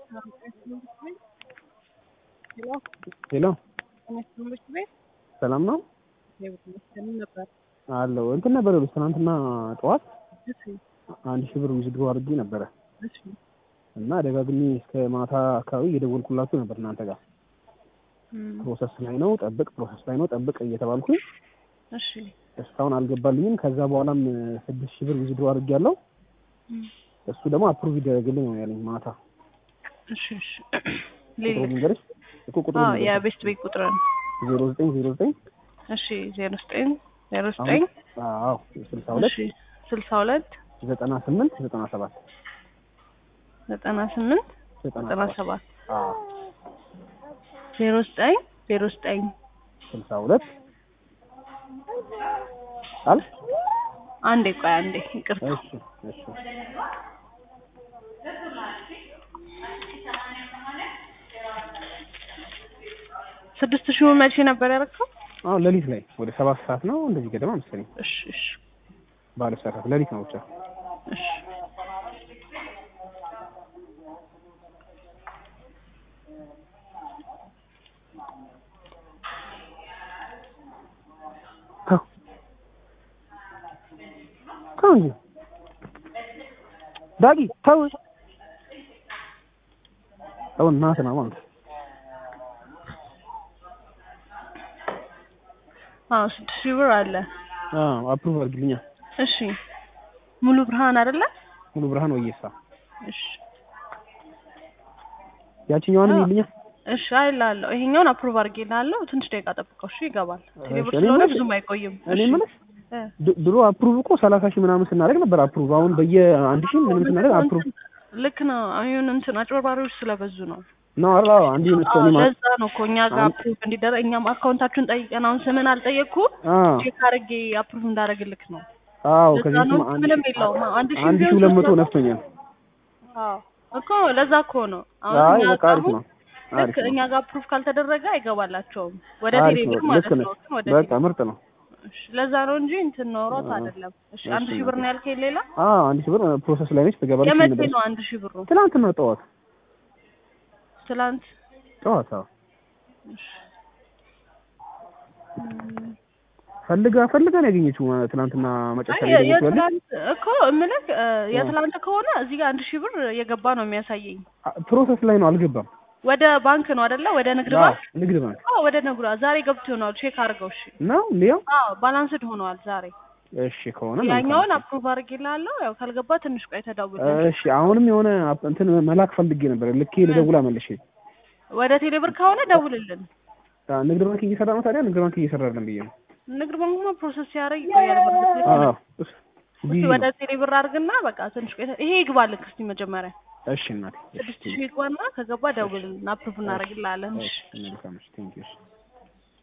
ሄሎ ትምህርት ቤት ሰላም ነው ይመስገን ነበር። አለው እንትን ነበር ይኸውልሽ ትናንትና ጠዋት እሺ አንድ ሺህ ብር ዊዝድሮ አድርጌ ነበረ እሺ እና ደጋግሜ እስከ ማታ አካባቢ እየደወልኩላችሁ ነበር እናንተ ጋር እም፣ ፕሮሰስ ላይ ነው ጠብቅ፣ ፕሮሰስ ላይ ነው ጠብቅ እየተባልኩኝ እሺ እስካሁን አልገባልኝም። ከዛ በኋላም ስድስት ሺህ ብር ዊዝድሮ አድርጌያለሁ። እም፣ እሱ ደግሞ አፕሩቭ ይደረግልኝ ነው ያለኝ ማታ። እሺ እሺ ቁጥሩ ሌላ ልንገርሽ እኮ ቁጥሩ አዎ የቤስት ቤት ቁጥር ነው። ዜሮ ዘጠኝ ዜሮ ዘጠኝ እሺ ዜሮ ዘጠኝ ዜሮ ዘጠኝ አዎ ስልሳ ሁለት እሺ ስልሳ ሁለት ዘጠና ስምንት ዘጠና ሰባት ዘጠና ስምንት ዘጠና ዘጠና ሰባት ሰባት አዎ ዜሮ ዘጠኝ ዜሮ ዘጠኝ ስልሳ ሁለት አል አንዴ ቆይ አንዴ ይቅርታ እሺ እሺ ስድስት ሺህ መቼ ነበር ያደረግከው? አሁን ሌሊት ላይ ወደ ሰባት ሰዓት ነው እንደዚህ ገደማ መሰለኝ እሺ እሺ ባለ ሰዓት ሌሊት ነው ብቻ እሺ ተው ተው እንጂ ዳጊ ተው ተው እናትህ ነው ማለት አዎ ስድስት ሺህ ብር አለ። አዎ አፕሩቭ አድርግልኛ እሺ ሙሉ ብርሃን አይደለ? ሙሉ ብርሃን ወየሳ እሺ ያችኛዋንም አዎ። ይልኛ እሺ አይላለሁ። ይሄኛውን አፕሩቭ አድርጌልሃለሁ። ትንሽ ደቂቃ ጠብቀው። እሺ ይገባል። ቴሌብር እኔ ስለሆነ የምልሽ- ብዙም አይቆይም። እኔ እሺ የምልሽ እ። ድ- ድሮ አፕሩቭ እኮ ሰላሳ ሺህ ምናምን ስናደርግ ነበር አፕሩቭ አሁን በየአንድ ሺህ ምንም ስናደርግ አፕሩቭ ልክ ነው። አሁን እንትን አጭበርባሪዎች ስለበዙ ነው። ነው አላ አንዲ መስቶ አዎ እኔ ማለት ለዛ ነው እኮ እኛ ጋር አሁን- አፕሩቭ እንዲደረግ እኛም አካውንታችሁን ጠይቀን አሁን ስምን አልጠየቅኩም አዎ ቼክ አድርጌ አፕሩቭ እንዳደረግልክ ነው። አዎ ለዛ ከዚህ ነው ስም አንድ ምንም ሺህ- የለውም። አንድ ሺህ አንድ ሺህ ቢሆን ሁለት መቶ ሶስት ነፍቶኛል። አዎ እኮ ለዛ እኮ ነው። አሁን አይ እኛ በቃ ጋር አሪፍ አሁን ነው ልክ አሪፍ ነው እኛ ጋር አፕሩቭ ካልተደረገ አይገባላቸውም ወደ አሪፍ ቴሌብር ነው ማለት ልክ ነው። ነሽ ግን ወደ በቃ ቴሌብር ምርጥ ነው እሺ፣ ለዛ ነው እንጂ እንትን ኖሮት አዎ። አይደለም። እሺ እሺ፣ አንድ ሺህ ብር ነው ያልከኝ። ሌላ አዎ አንድ ሺህ ብር ፕሮሰስ ላይ ነች ትገባለች የመቼ ነበር ነው አንድ ሺህ ብሩ? ትናንትና ጠዋት ትላንት ጠዋት አዎ እሺ። እም፣ ፈልጋ ፈልጋ ነው ያገኘችው ትናንትና መጨረሻ አይ ላይ ደወልኩ ያለች የትላንት እኮ እምልህ እ፣ የትላንት ከሆነ እዚህ ጋር አንድ ሺህ ብር የገባ ነው የሚያሳየኝ። ፕሮሰስ ላይ ነው አልገባም ወደ ባንክ ነው አይደለ? ወደ ንግድ አዎ ባንክ ንግድ ባንክ አዎ፣ ወደ ንግድ ባንክ ዛሬ ገብቶ ይሆናል። ቼክ አድርገው። እሺ ነው እንዲያው አዎ፣ ባላንስድ ሆነዋል ዛሬ። እሺ ከሆነ መልካም። ያኛውን አፕሩቭ አድርጌልሃለሁ። ያው ካልገባ ትንሽ ቆይ ተደውል። እሺ አሁንም የሆነ አፕ- እንትን መላክ ፈልጌ ነበር ልኬ ልደውላ መልሼ ወደ ቴሌብር ከሆነ ደውልልን። አ፣ ንግድ ባንክ እየሰራ ነው ታዲያ ንግድ ባንክ እየሰራ አይደለም ብዬ ነው ንግድ ባንክማ ፕሮሰስ ሲያደርግ ይቆያል። በርግጥ ልክ ነህ። አዎ እስ- እስኪ ቢዚ ወደ ነው። ቴሌብር አድርግና በቃ ትንሽ ቆይ ይሄ ይግባልክ እስኪ መጀመሪያ እሺ እናቴ እሺ ስድስት ሺህ ይግባና ከገባ ደውልልን አፕሩቭ እናደርግልሃለን። እሺ እሺ መልካም እሺ ቴንኪው እሺ